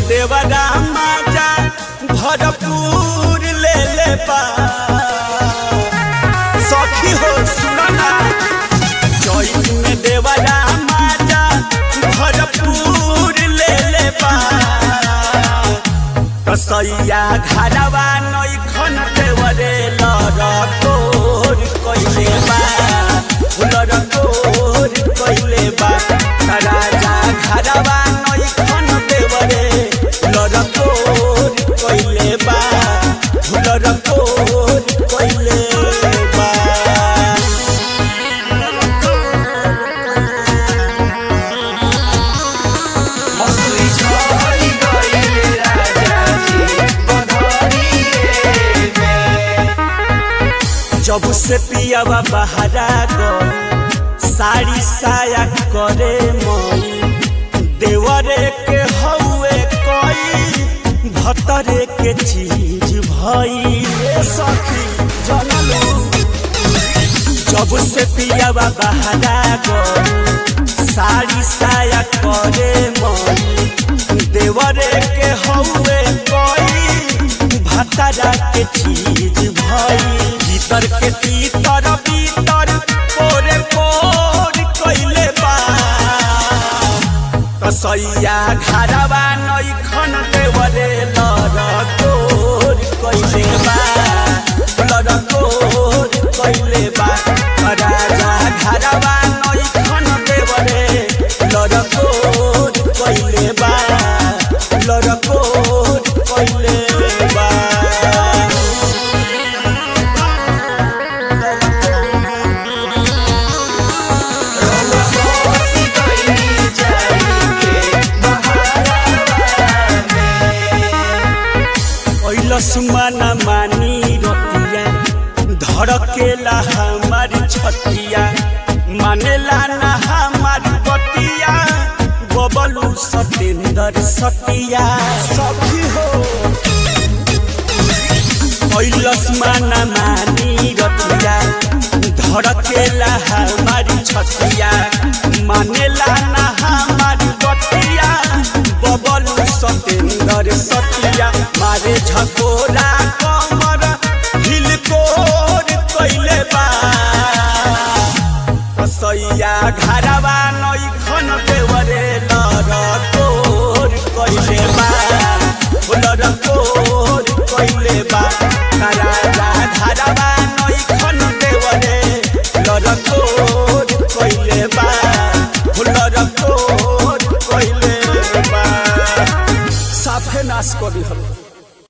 में देवरा माजा भरपूर ले ले बा सखी हो सुनना चैत में देवरा माजा भरपूर ले ले बा कसैया घरवा नैखन देवरे लरकोर कइले बा लरकोर कइले बा राजा घरवा नैखन देवरे लरकोर कइले बा लरकोर कइले बा मसुरी झरी गइले राजाजी बधरिए में जब से पियावा बहरा गई साड़ी साया करे मई देवरे के हौए कई भतरे के चीज भई ए सखी जनलू जब से पियावा बहरा गई साड़ी साया करे मई देवरे के हौए कई भतरा के चीज भई भीतर के तीतर भीतर कोरे कोर कइले बा कसैया घरवा नैखन देवरे लरकोर कइले बा लरकोर कइले बा राजा घरवा नैखन देवरे लरकोर कइले बा लरकोर कइले बा रउआ सोसी गइली जाई के बहारा में ऐलस माना मानी रतिया धड़केला हमारी छतिया मानेला ना हमारी बतिया बबलू सतेंद्र सतिया सखी हो ऐलस माना मानी रतिया धड़केला हमारी छतिया मानेला ना हमारी बतिया बबलू सतेंद्र सतिया मारे झकोरा कमर हिलकोर कइले बा कसैया घरवा नैखन देवरे लरको